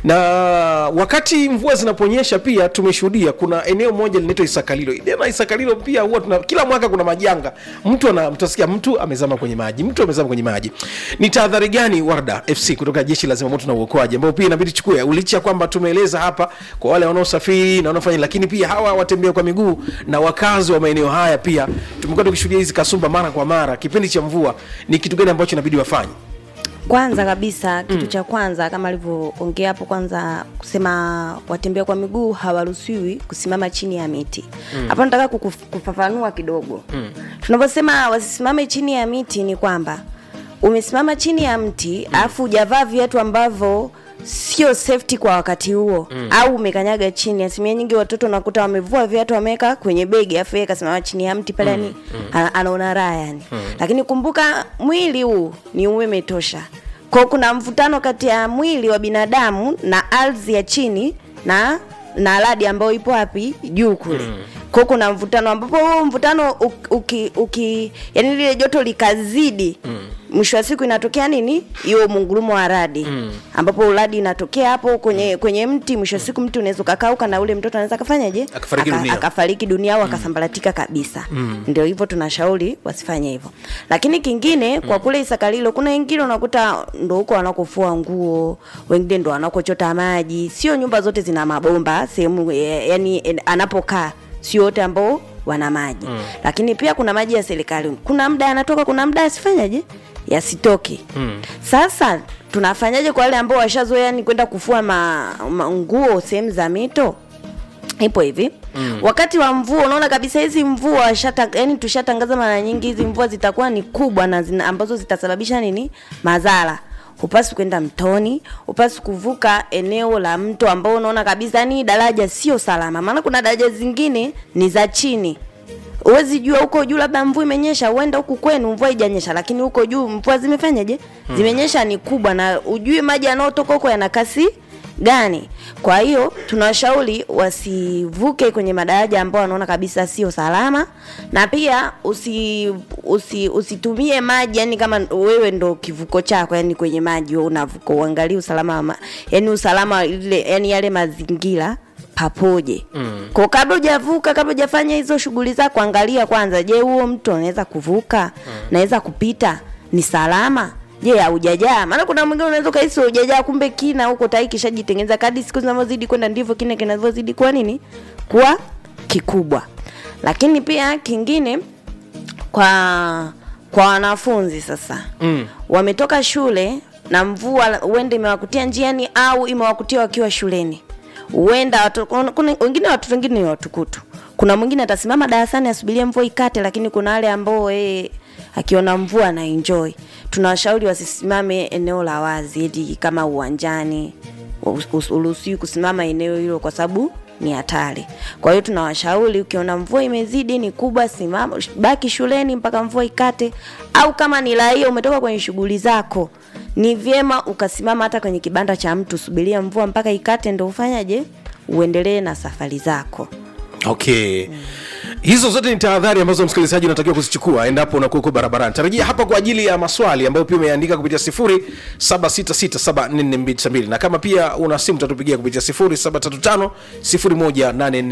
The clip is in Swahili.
na wakati mvua zinaponyesha pia tumeshuhudia kuna eneo moja linaitwa isakalilo Ile na isakalilo pia huwa tuna, kila mwaka kuna majanga mtu ana mtasikia mtu amezama kwenye maji mtu amezama kwenye maji ni tahadhari gani warda fc kutoka jeshi la zimamoto na uokoaji ambao pia inabidi chukue licha ya kwamba tumeeleza hapa kwa wale wanaosafiri na wanaofanya lakini pia hawa watembea kwa miguu na wakazi wa maeneo haya pia tumekuwa tukishuhudia hizi kasumba mara kwa mara kipindi cha mvua ni kitu gani ambacho inabidi wafanye kwanza kabisa kitu cha kwanza kama alivyoongea hapo kwanza kusema watembea kwa miguu hawaruhusiwi kusimama chini ya miti hapo nataka kukuf- kufafanua kidogo tunavyosema wasisimame chini ya miti ni kwamba umesimama chini ya mti alafu hujavaa viatu ambavyo sio safety kwa wakati huo mm. au umekanyaga chini asilimia nyingi watoto nakuta wamevua viatu wameweka kwenye begi afu yeye kasimama chini ya mti pale yani ana- anaona raha yani lakini kumbuka mwili huu ni umeme tosha kwao kuna mvutano kati ya mwili wa binadamu na ardhi ya chini na na radi ambayo ipo wapi juu kule mm. kwao kuna mvutano ambapo huo mvutano uki, uki, uki yani lile joto likazidi mwisho wa siku inatokea nini hiyo mungurumo wa radi mm. ambapo radi inatokea hapo kwenye kwenye mti mwisho wa siku mti unaweza ukakauka na ule mtoto anaweza akafanyaje Akafariki dunia. akafariki dunia au akasambaratika kabisa mm. ndio hivyo tunashauri wasifanye hivyo lakini kingine kwa kule isakalilo kuna wengine unakuta ndo huko wanakofua nguo wengine ndo wanakochota maji sio nyumba zote zina mabomba sehemu eh, yani eh, anapokaa sio wote ambao wana maji mm. lakini pia kuna maji ya serikali kuna muda yanatoka kuna muda asifanyaje yasitoke mm. sasa tunafanyaje kwa wale ambao washazoea ni kwenda kufua ma, ma, nguo sehemu za mito ipo hivi mm. wakati wa mvua unaona kabisa hizi mvua shata, yani tushatangaza mara nyingi hizi mvua zitakuwa ni kubwa na zina, ambazo zitasababisha nini madhara hupasi kwenda mtoni hupasi kuvuka eneo la mto ambao unaona kabisa yani daraja sio salama maana kuna daraja zingine ni za chini huwezi jua huko juu labda mvua imenyesha huenda huku kwenu mvua haijanyesha lakini huko juu mvua zimefanyaje zimenyesha ni kubwa na ujui maji yanayotoka huko yana kasi gani kwa hiyo tunawashauri wasivuke kwenye madaraja ambao wanaona kabisa sio salama na pia usi, usi usitumie maji yani kama wewe ndo kivuko chako yani kwenye maji wewe unavuka uangalie usalama wa ma, yani usalama ile yani yale mazingira papoje mm. kwa kabla hujavuka kabla hujafanya hizo shughuli zako angalia kwanza je huo mtu anaweza kuvuka mm. naweza kupita ni salama je haujajaa maana kuna mwingine unaweza ukahisi hujajaa kumbe kina huko tai kishajitengeneza kadi siku zinavyozidi kwenda ndivyo kina kinavyozidi kuwa nini kuwa kikubwa lakini pia kingine kwa kwa wanafunzi sasa mm. wametoka shule na mvua huenda imewakutia njiani au imewakutia wakiwa shuleni huenda watu- kuna kuna- wengine watoto wengine ni watukutu kuna mwingine atasimama darasani asubirie mvua ikate lakini kuna wale ambao yeye akiona mvua na enjoy tunawashauri wasisimame eneo la wazi eti kama uwanjani uruhusiwi kusimama eneo hilo kwa sababu ni hatari kwa hiyo tunawashauri ukiona mvua imezidi ni kubwa simama baki shuleni mpaka mvua ikate au kama ni raia umetoka kwenye shughuli zako ni vyema ukasimama hata kwenye kibanda cha mtu subiria mvua mpaka ikate ndo ufanyaje uendelee na safari zako okay hizo zote ni tahadhari ambazo msikilizaji unatakiwa kuzichukua endapo unakuwa uko barabarani tarajia hapa kwa ajili ya maswali ambayo pia umeandika kupitia 0766744292 na kama pia una simu tatupigia kupitia 0735 0184